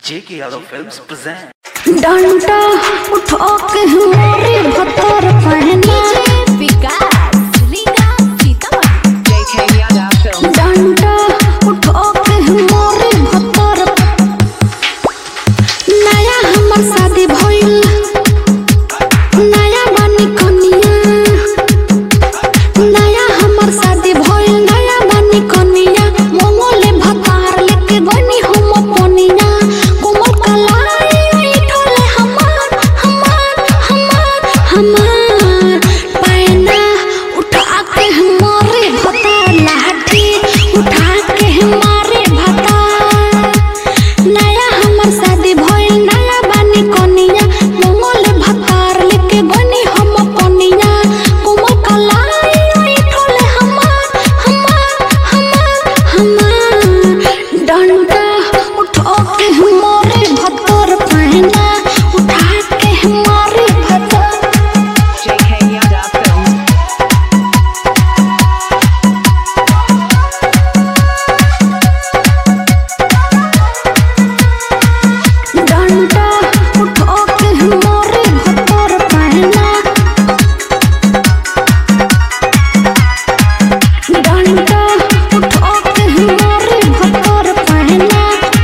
J.K. Yadav Films present. डंडा उठा के हमारे भतर पहना JK Yada Films. डंडा उठा के हमारे भतर नया हमर शादी भइल नया बानी कनिया नया हमर शादी भइल नया बानी कनिया मोमोले भतार लेके बनी हम पनिया कोमल कलाई उठले हमार हमार हमार हमार पैना उठा के हमारे भतार लाठी उठा के हमारे भतार नया हमर शादी भइल नया बानी कनिया मोमोल भतार लेके बनी हम पनिया कोमल कलाई उठले हमार हमार हमार हमार डंडा उठा के हमारे भतर पहना उठा के हमारे भतर JK Yada Films. डंडा उठा के हमारे भतर पहना डंडा उठा के हमारे भतर पहना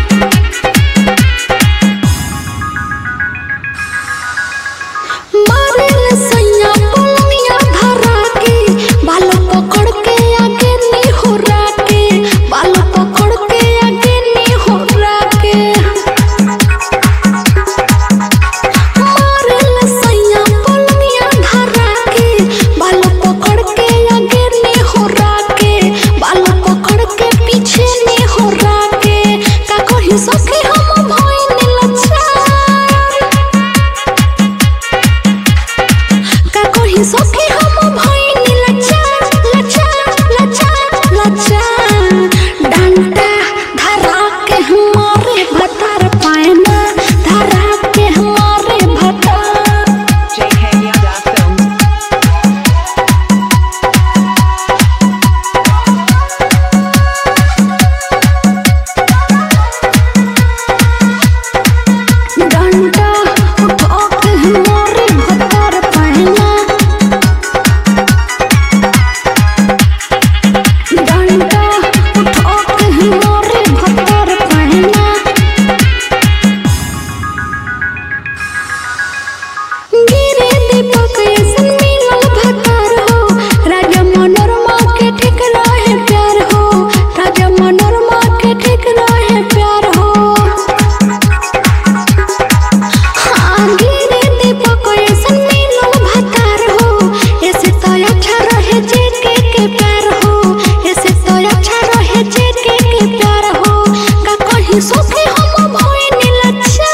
मारेल सैया पलनिया धरा के बाल पकड़ के आगे नी होरा के बाल पकड़ के आगे नी होरा के मारेल सैया पलनिया धरा के बाल पकड़ के आगे नी होरा के बाल पकड़ के पीछे नी होरा के का कही सके हम भइल लच्छा का कही सके हम भइनी लच्छा लच्छा लच्छा लच्छा डंडा धरा के हमारे भतर पायना धरा के हमारे भतर JK Yada Films. डंडा उठा के हमारे भतर पायना डंडा उठा के हमारे भतर पायना गिरे दीपक ऐसन मिलल भतार हो राजा मनोरमा के ठीक रहे प्यार हो राजा मनोरमा के ठीक रहे प्यार हो हाँ गिरे दीपक ऐसन मिलल भतार हो ऐसे तो अच्छा रहे जेके के प्यार हो ऐसे तो अच्छा रहे जेके के प्यार हो का कहीं सोखे हम भइनी लच्छा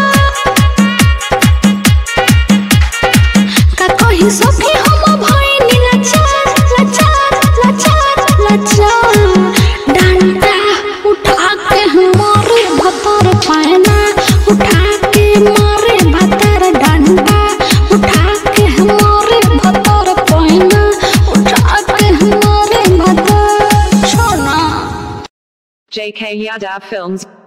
का कहीं सखी हम भइनी लच्छा लच्छा लच्छा लच्छा डंडा उठा के हमारे भतर पायना उठा के मारे भतर डंडा उठा के हमारे भतर पायना उठा के हमारे भतर छोना JK Yada Films.